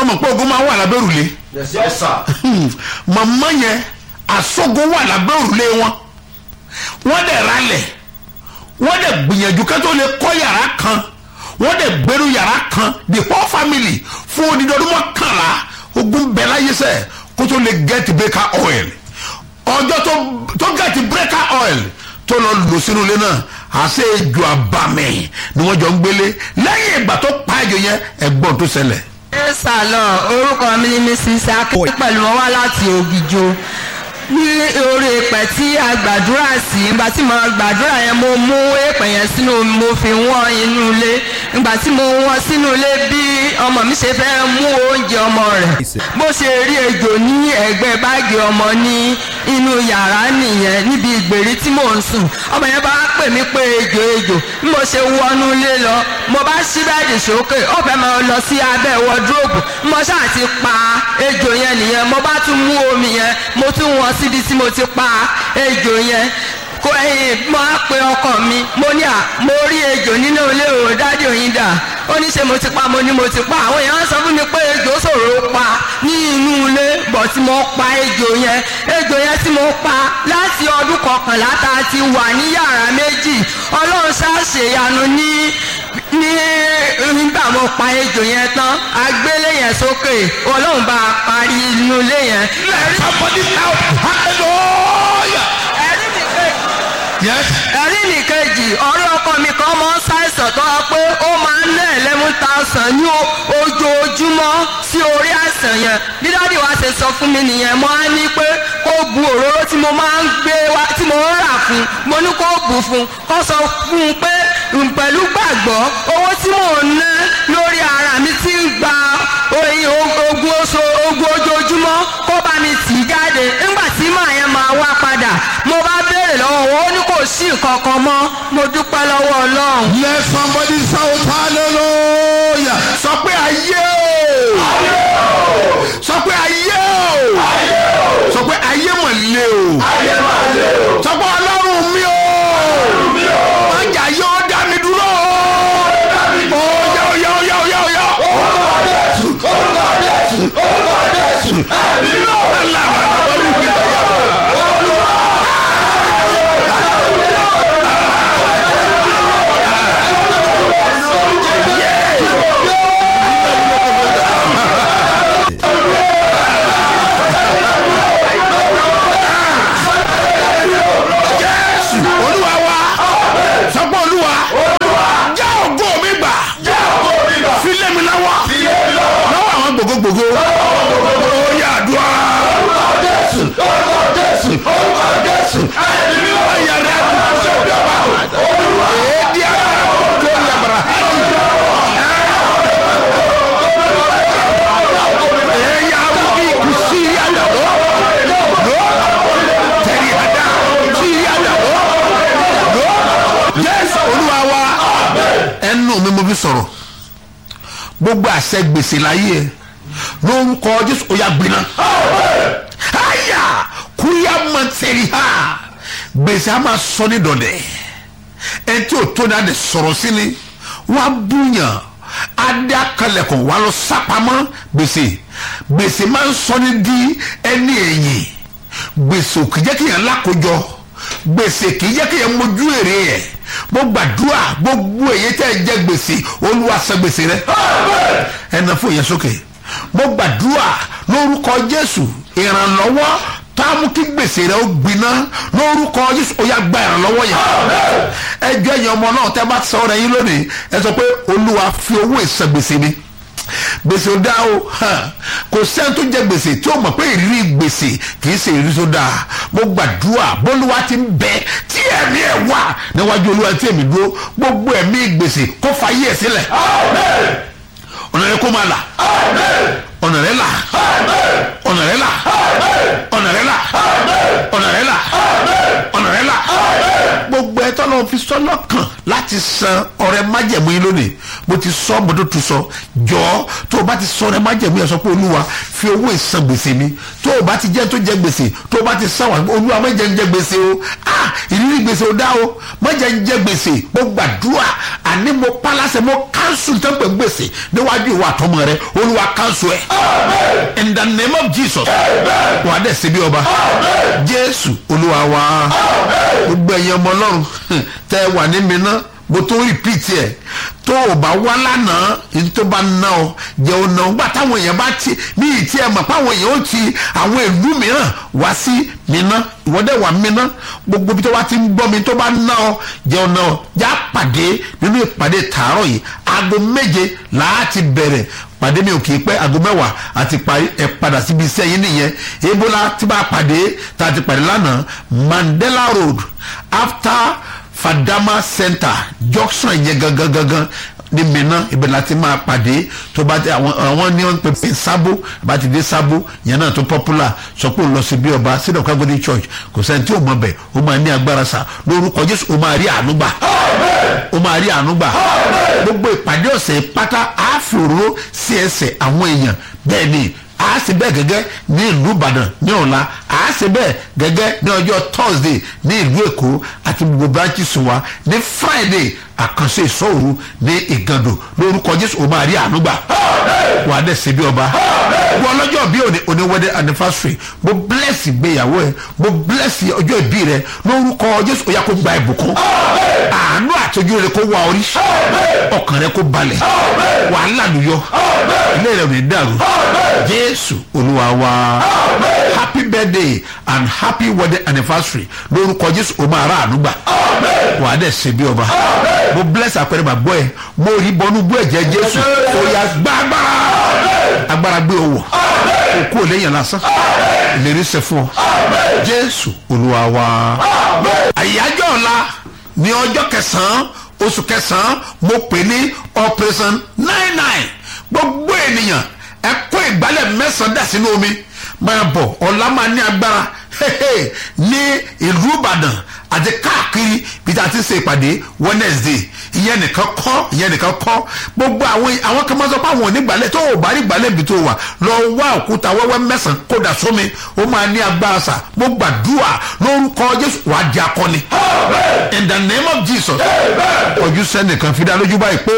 mọ̀ pé ogun máa wà lábẹ́ òrùlé yes sir. màmá yẹn àsọgun wà lábẹ́ òrùlé wọn wọ́n dẹ̀ ralẹ̀ wọ́n dẹ̀ gbìyànjú ká tó lè kọ́ yàrá kan wọ́n dẹ̀ gbẹ́rù yàrá kan the whole family fún odidi ọdún mọ́kànlá ogun bẹ̀ láyé sẹ́ kó tó lè get breaker oil ọjọ́ tó tó get breaker oil tó lọ lò sínú ilé náà àṣẹ ejò àbàmì ni wọ́n jọ ń gbélé lẹ́yìn ìgbà tó pa ejò yẹn ẹ̀gbọ́n tó ṣẹlẹ̀ ẹ sàlọ orúkọ mi ni mrs akéwì pẹ̀lú wọn wá láti ògìjò ní orí èpè tí a gbàdúrà sí ìgbà tí mo gbàdúrà yẹn mo mú èpè yẹn sínú omi, mo fi wọ́n inú ilé ìgbà tí mo wọ́n sínú ilé bí ọmọ mi ṣe fẹ́ mú oúnjẹ ọmọ rẹ̀ bó ṣe rí ejò ní ẹ̀gbẹ́ báàgì ọmọ ní inú yàrá nìyẹn níbi ìgbèrí tí mò ń sùn ọmọ yẹn bá pè mí pé ejò ejò bí mo ṣe wọnú ilé lọ mo bá ṣí bẹ́ẹ̀dì sókè ó fẹ́ máa lọ sí abẹ́ wọdúróòbù mo ṣáà ti pa ejò yẹn nìyẹn mo bá tún mú omi yẹn mo tún wọn síbi tí mo ti pa ejò yẹn kó ẹyin mo á pe ọkọ mi mo ní à mo rí ejò nínú ilé o dáàdì òyìn dà ó ní ṣe mo ti pa mo ní mo ti pa àwọn èèyàn sọ fún mi pé ejò ṣòro pa ní inú ilé bọ̀ tí mo pa ejò yẹn ejò yẹn tí mo pa láti ọdún kọkànlá tá a ti wà ní yàrá méjì ọlọ́run ṣàṣeyanu ní ní nígbà mo pa ejò yẹn tán agbélé yẹn sókè ọlọ́run bá a parí inú ilé yẹn. somebody now hallelujah ẹ̀rí mi pé yes ẹ̀rí mi kejì ọ̀rẹ́ ọkọ mi kan mọ́ ṣàìsàn tó wá pé ó máa ń ná eleven thousand ní o- ojoojúmọ́ sí orí àìsàn yẹn bí dáàdì wa ṣe sọ fún mi nìyẹn mo á ní pé kó bu òróró tí mo máa ń gbé wá tí mo ń rà fún mo ní kó bù fún kó sọ fún un pé n pẹ̀lú gbàgbọ́ owó tí mò ń ná lórí ara mi ti ń gba oyin ogun oṣù ogun ojoojúmọ́ kó bá mi tì í jáde nígbà tí màá yẹn máa wá padà mo bá béèrè lọ́wọ́ wọn ó ní kò sí nǹkan kan mọ́ mo dúpẹ́ lọ́wọ́ ọlọ́run. let somebody shout hallelujah sọ pé ayé o sọ pé ayé o sọ pé ayé mọ̀ lé o sọ pé ọlọ́run mi o májà yóò dá mi dúró o yá o yá o yá o yá o yá o. Jésù olúwa wa sọ pé olúwa já ògo mi gbà fi lé mi lọ́wọ́ lọ́wọ́ àwọn gbogbogbò ó yà àdúrà. Ayà rẹ̀ èdè ara tó yàgbára. Ẹ̀yà wí kùsì yàdà lọ. Tẹ̀lé àdá kùsì yàdà lọ. Jésù olúwa wa ẹnu mi mo fi sọ̀rọ̀ gbogbo àṣẹ gbèsè láyé ẹ lórúkọ jésù ó yá gbiná. àyà kúyà mọ̀tẹ́rì ha gbèsè a máa sọ ní dọ̀dẹ̀ ẹni tí ò tó ní adé sọ̀rọ̀ sí ni wọ́n á búyàn adé akalẹ̀kùn wà lọ sápamọ́ gbèsè gbèsè máa ń sọ ní di ẹni ẹ̀yìn gbèsè ò kì í jẹ́ kí yẹn lákòjọ gbèsè kì í jẹ́ kí yẹn mójú èrè yẹn mo gbàdúrà gbogbo èyí tẹ́ ẹ jẹ gbèsè olúwa san gbèsè rẹ ẹnà fún yẹn sókè mo gbàdúrà lórúkọ jésù ìrànlọ́wọ́ tá a mú kí gbèsè rẹ ó gbiná lórúkọ jésù ó yá gba ìrànlọ́wọ́ yẹn ẹjọ́ ẹ̀yìn ọmọ náà tẹ́ bá sọ ọ́ rẹ yín lónìí ẹ sọ pé olúwa fi owó ìsan gbèsè mi gbèsè ó dá o hàn, kò sẹ́ni tó jẹ gbèsè tí ó mọ̀ pé ìrírí gbèsè kì í ṣe ìrírí tó dáa mo gbàdúrà bólúwa ti ń bẹ tí ẹ̀mí ẹ̀ wà níwájú olúwa tí èmi dúró gbogbo ẹ̀mí gbèsè kó fayé ẹ̀ sílẹ̀ ọ̀nà rẹ kó máa là ọ̀nà rẹ là ọ̀nà rẹ là ọ̀nà rẹ là ọ̀nà rẹ là ọ̀nà rẹ là gbogbo ẹtọ́ náà fi sọ́nà kàn láti san ọrẹ májẹ̀mú yín lónìí mo ti sọ mo tó tu sọ jọ tó o bá ti sọ ọrẹ májẹ̀mú yẹn sọ pé olúwa fi owó ìsan gbèsè mi tó o bá ti jẹ́ tó jẹ gbèsè tó o bá ti san wà olúwa má jẹ́ ń jẹ gbèsè o ah ìrírí gbèsè o dá o má jẹ́ ń jẹ gbèsè mo gbàdúrà àní mo pálásẹ̀ mo káńsù tó ń pè gbèsè níwájú ìwà àtọmọ rẹ olúwa káńsù ẹ̀ in the name of jesus wà á dẹ̀ ṣe bí ọba jésù olúwa wa gbogbo ẹ̀yin ọmọ ọlọ́run tẹ́ ẹ wà ní mi ná mo tó rìpíìtì ẹ̀ tó o bá wá lánàá ní tó bá ná ọ jẹ́ o ná ọ gbà táwọn èèyàn bá ti ní ìtí ẹ̀ mọ̀ páwọn èèyàn ó ti àwọn ìlú mìíràn wá sí mi ná ìwọ́dẹ̀ wà mí ná gbogbo bí tó bá ti ń gbọ́ mi tó bá ná ọ jẹ́ o ná ọ já pàdé nínú ìpàdé tààrọ̀ yìí aago méje láti bẹ̀rẹ̀ pàdé mi ò kì í pẹ́ aago mẹ́wàá àti parí ẹ̀ padà síbi iṣẹ́ yín nìyẹn ebola tí bá pàdé tá a ti pàdé lánàá mandela road after fadama center junction yẹn gangan gangan ní mìíràn ibẹ̀ láti máa pàdé tó bá dé àwọn àwọn ní wọn pè pé sábó bá ti dé sábó yẹn náà tó popular sọ pé ó lọ sí bí ọba sídọ̀ kágbóni church kò sẹ́ni tí ò mọ̀ bẹ̀ ó máa ní agbára sa lórúkọ jésù ó máa rí àánú gbà ó máa rí àánú gbà gbogbo ìpàdé ọ̀sẹ̀ pátá àáfòró sí ẹsẹ̀ àwọn èèyàn bẹ́ẹ̀ ni a ṣe bẹ́ẹ̀ gẹ́gẹ́ ní ìlú ìbàdàn ní ọ̀la a ṣe bẹ́ẹ̀ gẹ́gẹ́ ní ọjọ́ thursday ní ìlú èkó àti gbogbo branches wa ní friday àkànṣe ìṣòro ní ìgàndò lórúkọ jésù o máa rí àánúgbà wà á dẹ̀ ṣe bí ọba wọ́n lọ́jọ́ bí òní òní wedding anniversary mo bless ìgbéyàwó ẹ mo bless ọjọ́ ìbí rẹ lórúkọ jésù ó yá kó gba ìbùkún àánú àtọ́jú rẹ kó wá orí ọkàn rẹ kó balẹ̀ wàhálà lùyọ ilé rẹ ò ní dàrú jésù olúwa wa happy birthday and happy wedding anniversary lórúkọ jésù o máa rà ànúgbà wà á dẹ̀ ṣe bí ọba mo bless àpẹẹrẹ bàgbọ́ ẹ mo rí bọnú bú ẹ̀jẹ̀ jésù ó yá gbàgbára agbára gbé owó òkú ò léyìn lásán ìlérí ṣe fún ọ jésù olúwa wa àyájọ́ ọ̀la ní ọjọ́ kẹsàn-án oṣù kẹsàn-án mo pè ní operation nine nine gbogbo ènìyàn ẹ kó ìgbálẹ̀ mẹ́sàn-án dà sínú omi máa bọ̀ ọ̀la máa ní agbára ní ìlú ìbàdàn àti káàkiri bí ta ti ṣe ìpàdé wednesday ìyẹn nìkan kọ́ ìyẹn nìkan kọ́ gbogbo àwọn àwọn kan máa sọ pé àwọn ò ní gbálẹ̀ tó o bá rí gbálẹ̀ bí tó wà lọ wá òkúta wẹ́wẹ́ mẹ́sàn-án kó dà sómi ó máa ní agbára sà mo gbàdúrà lórúkọ jésù wàá di akọni in the name of jesus ojú sẹ́nìkan fi dá lójú báyìí pé